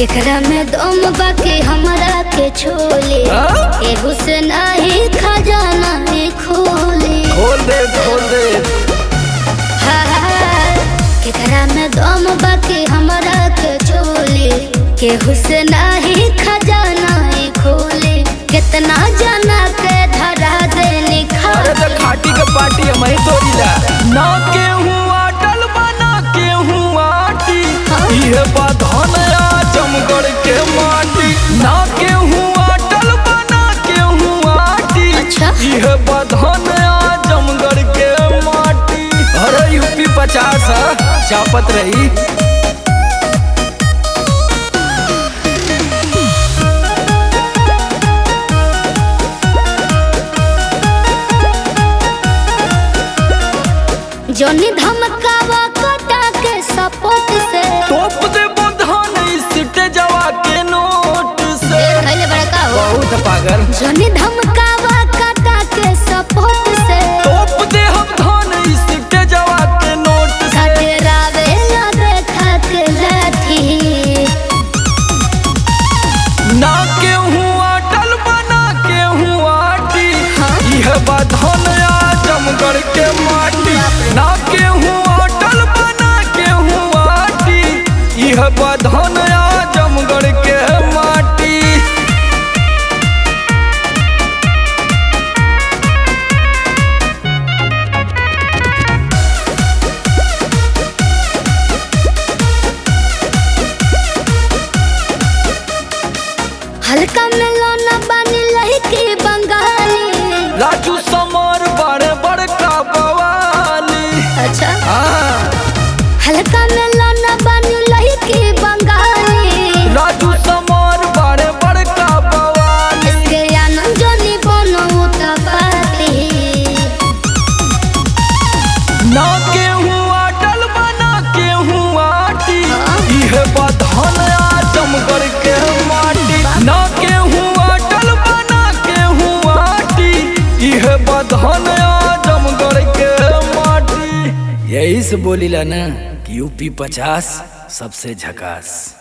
केकरा में दम बाकी हमरा के छोले हाँ? एगो से नाही खजाना ही खोले खोल दे खोल दे हाय, केकरा में दम बाकी हमरा के छोले केहू से नाही खजाना ही खोले कितना जना के धरा दे अरे निखार तो खाटी के पार्टी हम ही तोड़ी ला ना के हुआ डल बना के हुआ आटी हाँ? ये बधन आजमगढ़ के माटी ना के हुआ डल बना के हुआ आटी अच्छा। ये बधन आजमगढ़ के माटी अरे यूपी पचास चापत रही जोनी धमकावा कटा के सपोर्ट से तोप दे बधन सीटे जवा के नोट से खैले बड़का हो बहुत पागल जोनी धमकावा कटा के सपोर्ट से तोप दे हम धन सीटे जवा के नोट से कटरावे ना देखा के लाठी ना के हुआ डल बना के हुआ टी हाँ? यह बधन आजमगढ़ के माटी ना के हुआ डल बना के हुआ टी यह बधन आजमगढ़ के माटी हल्का में लौना बानी लहकी बंगाली राजू समर बड़े बड़का बवाली अच्छा हाँ हल्का में लौना बानी लहकी बंगाली राजू समर बड़े बड़का बवाली इसके आनंद जोनी बनो उतपाती ना के हुआ डल बना के हुआ टी हाँ? यह बधन आजमगढ़ के माटी ना के हुआ डल बना के हुआ टी यह बधन आजमगढ़ के माटी यही से बोलीला ना कि यूपी पचास सबसे झकास